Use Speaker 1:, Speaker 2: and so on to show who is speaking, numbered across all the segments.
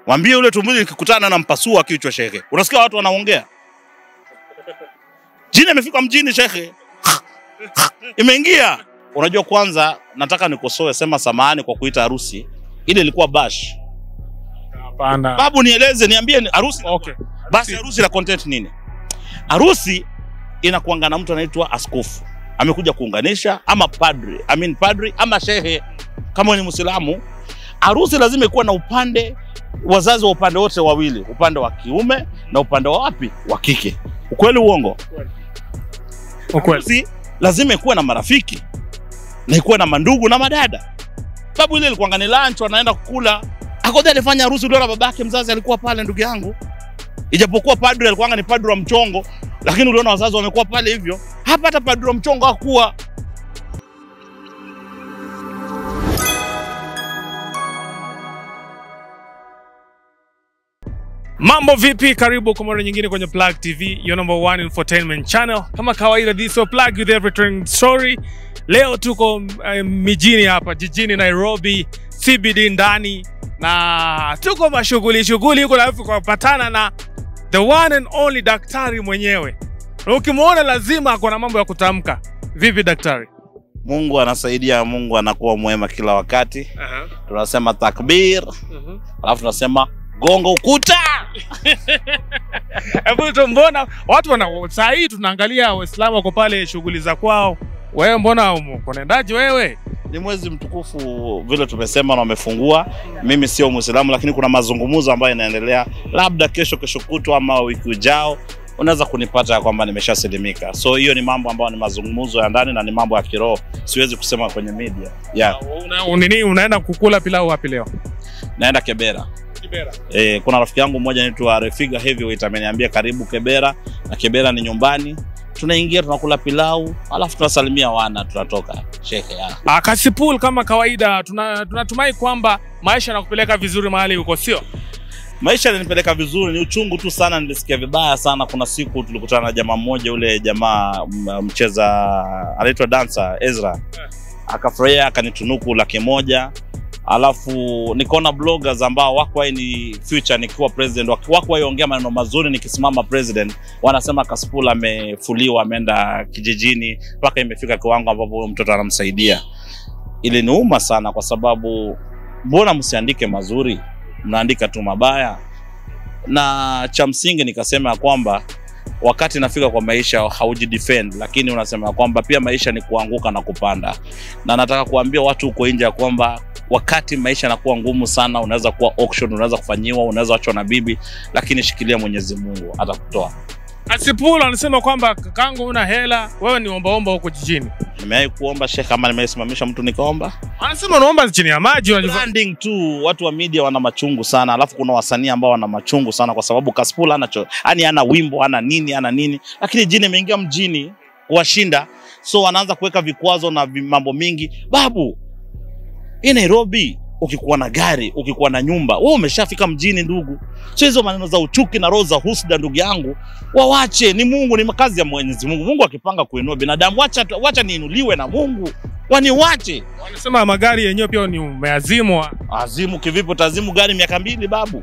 Speaker 1: Mwambie yule tumbili nikikutana na mpasua kichwa shekhe. Unasikia watu wanaongea? Jini imefika mjini shekhe. Imeingia. Unajua kwanza nataka nikosoe sema samahani kwa kuita harusi. Ile ilikuwa bash.
Speaker 2: Hapana.
Speaker 1: Babu nieleze niambie ni harusi.
Speaker 2: Okay.
Speaker 1: Basi harusi la content nini? Harusi inakuanga na mtu anaitwa askofu. Amekuja kuunganisha ama padri, I mean padri ama shehe kama wewe ni Muislamu. Harusi lazima ikuwa na upande wazazi wa upande wote wawili, upande wa kiume na upande wa wapi? Wa kike. Ukweli uongo?
Speaker 2: Ukweli.
Speaker 1: Harusi lazima ikuwe na marafiki na ikuwe na mandugu na madada. Sababu ile ilikuwa ni lunch, wanaenda kukula. Akoja alifanya harusi, uliona babake mzazi alikuwa pale, ndugu yangu. Ijapokuwa padri alikuwa ni padri wa mchongo, lakini uliona wazazi wamekuwa pale hivyo. Hapa hata padri wa mchongo hakuwa.
Speaker 2: Mambo vipi? Karibu kwa mara nyingine kwenye Plug TV, your number one infotainment channel. Kama kawaida, this is Plug with every trending story. Leo tuko uh, mijini hapa jijini Nairobi, CBD ndani, na tuko mashughuli shughuli huko, alafu kupatana na the one and only daktari mwenyewe, na ukimwona lazima ako na mambo ya kutamka. Vipi daktari?
Speaker 1: Mungu anasaidia, Mungu anakuwa mwema kila wakati.
Speaker 2: uh
Speaker 1: Tunasema takbir, alafu tunasema gonga ukuta.
Speaker 2: Hebu tu mbona watu wana saa hii tunaangalia Waislamu wako pale shughuli za kwao, wewe mbona unaendaje wewe?
Speaker 1: Ni mwezi mtukufu vile tumesema na wamefungua. Mimi sio Muislamu, lakini kuna mazungumzo ambayo yanaendelea, labda kesho, kesho kutwa ama wiki ujao unaweza kunipata ya kwamba nimeshasalimika. So hiyo ni mambo ambayo ni mazungumzo ya ndani na ni mambo ya kiroho, siwezi kusema kwenye media. Yeah,
Speaker 2: Una, nini unaenda kukula pilau wapi leo?
Speaker 1: naenda Kebera.
Speaker 2: Kibera.
Speaker 1: E, kuna rafiki yangu mmoja anaitwa Refiga Heavyweight ameniambia karibu Kebera, na Kebera ni nyumbani. Tunaingia tunakula pilau, alafu tunasalimia wana, tunatoka shekhe. ya.
Speaker 2: Ah, Kasipul kama kawaida tuna- tunatumai kwamba maisha yanakupeleka vizuri mahali uko, sio?
Speaker 1: Maisha yalinipeleka vizuri, ni uchungu tu sana, nilisikia vibaya sana. Kuna siku tulikutana na jamaa mmoja, ule jamaa m- mcheza anaitwa dancer Ezra, akafurahia akanitunuku laki moja alafu nikaona bloggers ambao wako ni future nikiwa president wak- wako ongea maneno mazuri nikisimama president, wanasema Kasipul amefuliwa ameenda kijijini mpaka imefika kiwango ambapo huyo mtoto anamsaidia. Iliniuma sana kwa sababu mbona msiandike mazuri, mnaandika tu mabaya na cha msingi nikasema ya kwamba wakati nafika kwa maisha haujidefend, lakini unasema ya kwamba pia maisha ni kuanguka na kupanda, na nataka kuambia watu huko nje ya kwamba wakati maisha yanakuwa ngumu sana, unaweza kuwa auction, unaweza kufanyiwa, unaweza achwa na bibi, lakini shikilia Mwenyezi Mungu atakutoa.
Speaker 2: Kasipul anasema kwamba kakangu una hela, wewe ni ombaomba huko jijini.
Speaker 1: Nimewahi kuomba shekhe, ama nimesimamisha mtu nikaomba
Speaker 2: Anasema unaomba chini ya maji unajiva...
Speaker 1: branding tu. Watu wa media wana machungu sana, alafu kuna wasanii ambao wana machungu sana, kwa sababu Kasipul ana cho, yani ana wimbo ana nini ana nini, lakini jini imeingia mjini kuwashinda, so wanaanza kuweka vikwazo na vi- mambo mingi. Babu, hii Nairobi, ukikuwa na gari ukikuwa na nyumba, wewe umeshafika mjini ndugu. So hizo maneno za uchuki na roho za husda, ndugu yangu, wawache. Ni Mungu, ni makazi ya Mwenyezi Mungu. Mungu akipanga kuinua binadamu, wacha, wacha niinuliwe na Mungu, waniwache
Speaker 2: Wanasema magari yenyewe pia ni umeazimwa.
Speaker 1: Azimu kivipi? Utazimu gari miaka mbili babu?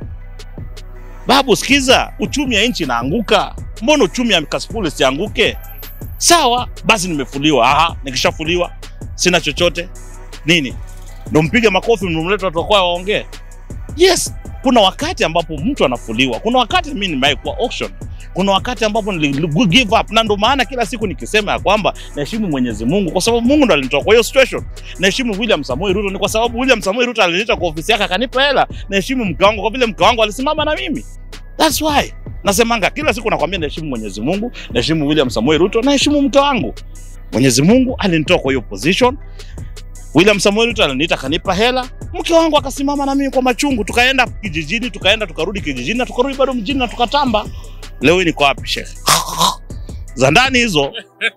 Speaker 1: Babu, sikiza, uchumi ya nchi inaanguka. Mbona uchumi ya Kasipul sianguke? Sawa basi, nimefuliwa. Aha, nikishafuliwa sina chochote nini, ndo mpige makofi, mnumlete watu wakwaya waongee. Yes, kuna wakati ambapo mtu anafuliwa, kuna wakati mimi nimewahi kuwa auction, kuna wakati ambapo nili give up, na ndo maana kila siku nikisema ya kwamba naheshimu Mwenyezi Mungu kwa sababu Mungu ndo alinitoa kwa hiyo situation naheshimu William Samoei Ruto ni kwa sababu William Samoei Ruto aliniita kwa ofisi yake akanipa hela. Naheshimu mke wangu kwa vile mke wangu alisimama na mimi. That's why nasemanga kila siku nakwambia, naheshimu Mwenyezi Mungu, naheshimu William Samoei Ruto, naheshimu mke wangu. Mwenyezi Mungu alinitoa kwa hiyo position. William Samoei Ruto aliniita akanipa hela, mke wangu akasimama na mimi kwa machungu, tukaenda kijijini, tukaenda tukarudi kijijini na tukarudi bado mjini na tukatamba. Leo hii niko wapi shekhe? za ndani hizo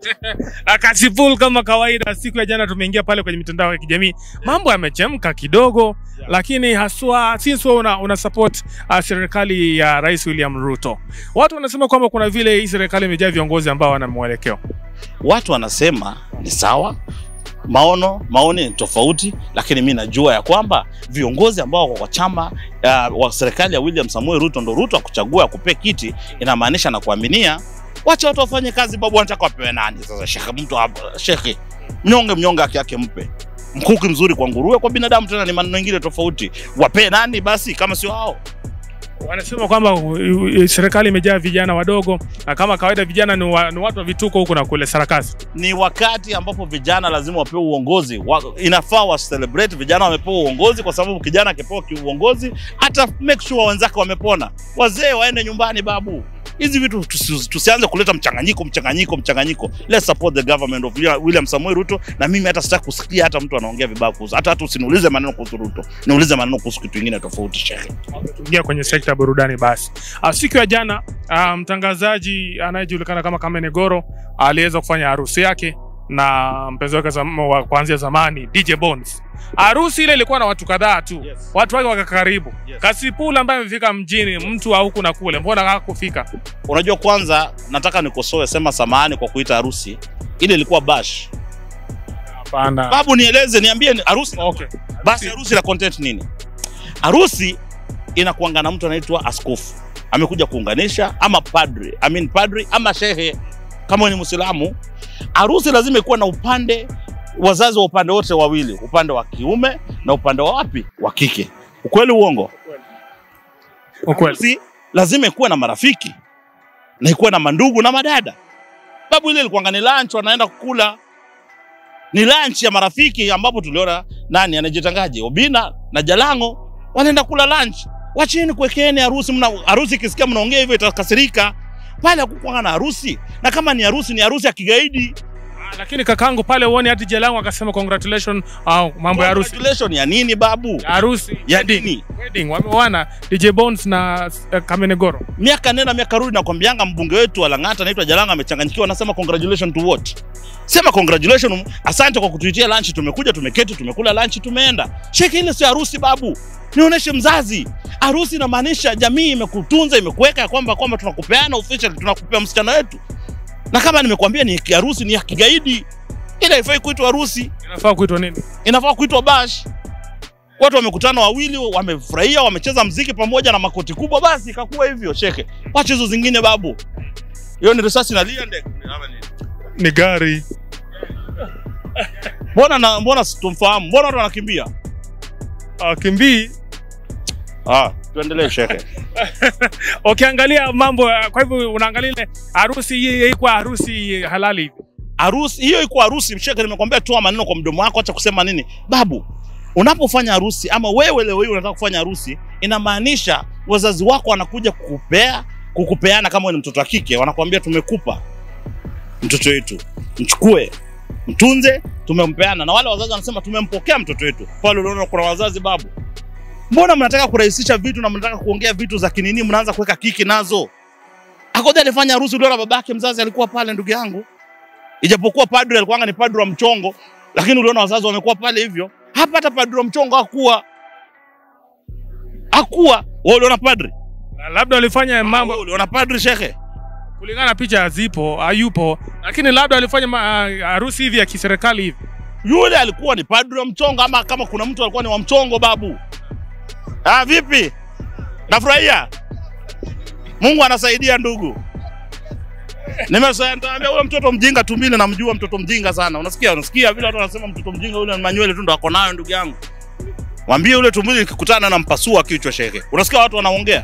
Speaker 2: Na Kasipul kama kawaida, siku ya jana tumeingia pale kwenye mitandao ya kijamii, mambo yamechemka kidogo, lakini haswa since wewe una, una support uh, serikali ya Rais William Ruto, watu wanasema kwamba kuna vile hii serikali imejaa viongozi ambao wana mwelekeo.
Speaker 1: watu wanasema ni sawa, maono maoni ni tofauti, lakini mi najua ya kwamba viongozi ambao wako kwa chama uh, wa serikali ya William Samuel Ruto ndo Ruto akuchagua akupee kiti, inamaanisha na kuaminia. Wacha watu wafanye kazi, babu. Wanataka wapewe nani sasa? Shekhe, mtu hapa- shekhe, mnyonge mnyonge haki yake mpe. Mkuki mzuri kwa nguruwe, kwa binadamu tena ni maneno mengine tofauti. Wapee nani basi kama sio hao?
Speaker 2: Wanasema kwamba uh, uh, serikali imejaa vijana wadogo na kama kawaida vijana ni, wa, ni watu wa vituko huku na kule sarakasi.
Speaker 1: ni wakati ambapo vijana lazima wapewe uongozi wa, inafaa wa celebrate vijana wamepewa uongozi, kwa sababu kijana akipewa ki- uongozi hata make sure wenzake wamepona. Wazee waende nyumbani, babu. Hizi vitu tusi, tusianze kuleta mchanganyiko mchanganyiko mchanganyiko. Let's support the government of William- William Samoei Ruto, na mimi hata sitaki kusikia hata mtu anaongea vibaya kuhusu, hata hata usiniulize maneno kuhusu Ruto, niulize maneno kuhusu kitu kingine tofauti, shekhe.
Speaker 2: Tuingia kwenye sekta ya burudani basi. Uh, siku ya jana uh, mtangazaji anayejulikana kama Kamene Goro aliweza kufanya harusi yake na mpenzi wake zam, wa kuanzia zamani DJ Bones. Harusi ile ilikuwa na watu kadhaa tu,
Speaker 1: Yes.
Speaker 2: watu wake waka karibu.
Speaker 1: Yes.
Speaker 2: Kasipula ambaye amefika mjini, mtu wa huku na kule, mbona hakufika?
Speaker 1: Unajua, kwanza nataka nikosoe, sema samahani kwa kuita harusi ile ilikuwa bash.
Speaker 2: Hapana.
Speaker 1: Babu, nieleze, niambie ni harusi
Speaker 2: Okay.
Speaker 1: basi harusi na content nini? Harusi inakuanga na mtu anaitwa askofu, amekuja kuunganisha, ama padri, I mean padri ama shehe, kama wewe ni Muislamu. Harusi lazima ikuwa na upande, wazazi wa upande wote wawili, upande wa kiume na upande wa wapi, wa kike. Ukweli uongo?
Speaker 2: Ukweli.
Speaker 1: Harusi lazima ikuwe na marafiki na ikuwe na mandugu na madada. Babu, ile ilikuwanga ni lunch, wanaenda kukula ni lunch ya marafiki, ambapo tuliona nani anajitangaje, Obina na Jalango wanaenda kula lunch. Wacheni kuwekeeni harusi. Mna harusi, ikisikia mnaongea hivyo itakasirika. Pale hakukuwa na harusi, na kama ni harusi ni harusi ya kigaidi.
Speaker 2: Ah, Lakini kakangu pale uone hadi jelangu akasema congratulations au mambo ya harusi.
Speaker 1: Congratulations ya nini babu?
Speaker 2: Harusi
Speaker 1: Ya nini?
Speaker 2: wedding wameoana DJ Bones na uh, Kamene Goro.
Speaker 1: miaka nenda miaka rudi, nakwambianga mbunge wetu wa Lang'ata anaitwa Jalanga amechanganyikiwa, anasema congratulations to what? Sema congratulations, asante kwa kutuitia lunch, tumekuja tumeketi, tumekula lunch, tumeenda. Sheke, ile sio harusi babu, nioneshe mzazi. Harusi inamaanisha jamii imekutunza, imekuweka ya kwamba kwamba tunakupeana official, tunakupea msichana wetu, na kama nimekuambia ni harusi ni ya kigaidi, ile haifai kuitwa harusi,
Speaker 2: Inafaa kuitwa nini?
Speaker 1: inafaa kuitwa bash. Watu wamekutana wawili, wamefurahia, wamecheza mziki pamoja na makoti kubwa, basi ikakuwa hivyo. Sheke, wacha hizo zingine babu. Hiyo ni risasi na lia ndege. Ama nini?
Speaker 2: Ni gari.
Speaker 1: Mbona na mbona situmfahamu? Mbona watu wanakimbia?
Speaker 2: Uh, kimbii
Speaker 1: Ah, tuendelee sheke.
Speaker 2: ukiangalia mambo ya- kwa hivyo unaangalia ile harusi hii ilikuwa harusi halali hivi.
Speaker 1: Harusi hiyo iko harusi, sheke, nimekwambia toa maneno kwa mdomo wako, acha kusema nini. Babu, unapofanya harusi ama wewe leo hii unataka kufanya harusi, inamaanisha wazazi wako wanakuja kukupea kukupeana, kama wewe ni mtoto wa kike, wanakuambia tumekupa mtoto wetu, mchukue mtunze, tumempeana. Na wale wazazi wanasema tumempokea mtoto wetu. Pale unaona kuna wazazi babu, mbona mnataka kurahisisha vitu na mnataka kuongea vitu za kinini, mnaanza kuweka kiki nazo. Akoja alifanya harusi, uliona babake mzazi alikuwa pale, ndugu yangu, ijapokuwa padri alikuwa ni padri wa mchongo, lakini uliona wazazi wamekuwa pale hivyo. Hapa hata padri wa mchongo hakuwa hakuwa. Wewe uliona padri?
Speaker 2: Na Labda walifanya mambo
Speaker 1: Wewe uliona padri shekhe?
Speaker 2: kulingana na picha zipo hayupo, lakini labda walifanya ma- ah, harusi hivi ya kiserikali hivi.
Speaker 1: Yule alikuwa ni padri wa mchongo, ama kama kuna mtu alikuwa ni wa mchongo babu. Ah, vipi? Nafurahia. Mungu anasaidia ndugu. Nimesema nitaambia ule mtoto mjinga tumbili, namjua mtoto mjinga sana. Unasikia? Unasikia vile watu wanasema mtoto mjinga yule ni manywele tu ndo ako nayo ndugu yangu. Mwambie ule tumbili nikikutana na mpasua kichwa shekhe. Unasikia watu wanaongea?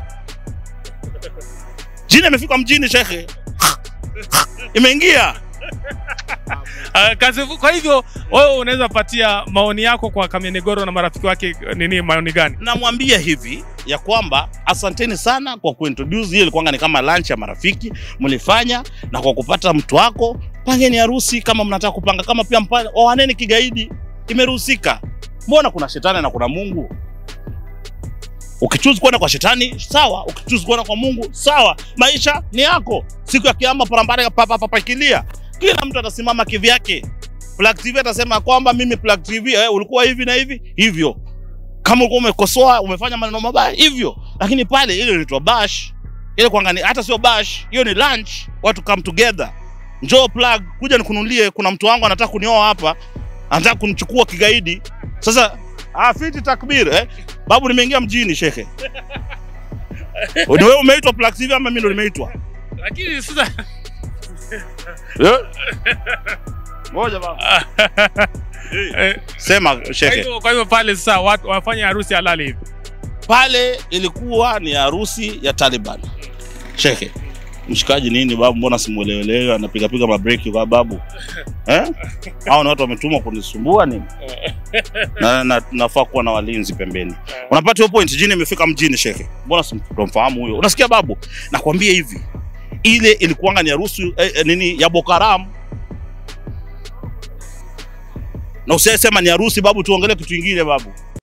Speaker 1: Jini imefika mjini shekhe. Imeingia.
Speaker 2: Uh, kazi, kwa hivyo wewe unaweza patia maoni yako kwa Kamene Goro na marafiki wake nini, maoni gani?
Speaker 1: namwambia hivi ya kwamba asanteni sana kwa kuintroduce hiyo ilikuwa ni kama lunch ya marafiki mlifanya na kwa kupata mtu wako pangeni harusi kama mnataka kupanga kama pia mpa- oaneni kigaidi imeruhusika mbona kuna shetani na kuna mungu ukichuzi kwenda kwa shetani sawa ukichuzi kwenda kwa mungu sawa maisha ni yako siku ya kiama parambare papapakilia kila mtu atasimama kivyake Plug TV atasema kwamba mimi Plug TV eh, ulikuwa hivi na hivi hivyo kama ulikuwa umekosoa umefanya maneno mabaya hivyo, lakini pale ile inaitwa bash, ile kuangani, hata sio bash, hiyo ni lunch, watu come together. Njoo plug, kuja nikununulie, kuna mtu wangu anataka kunioa hapa, anataka kunichukua kigaidi. Sasa ah, fiti takbir eh? Babu, nimeingia mjini shekhe. Ni wewe umeitwa Plug TV ama mimi ndo nimeitwa?
Speaker 2: Lakini sasa
Speaker 1: Eh? Ngoja baba.
Speaker 2: eh,
Speaker 1: Sema
Speaker 2: kwa
Speaker 1: shekhe.
Speaker 2: hivyo kwa hivyo pale sasa watu wafanya harusi halali hivi.
Speaker 1: Pale ilikuwa ni harusi ya Taliban. Shekhe. Mshikaji nini babu, mbona simuelewelewi? Anapiga piga mabreki kwa babu eh? Hao ni watu wametumwa kunisumbua nini? na, na, nafaa kuwa na walinzi pembeni. Unapata hiyo point, jini imefika mjini shekhe. Mbona simtomfahamu huyo? Unasikia babu, nakwambia hivi, ile ilikuwanga ni harusi eh, eh, nini ya Boko Haram, na usisema ni harusi babu, tuongelee kitu kingine babu.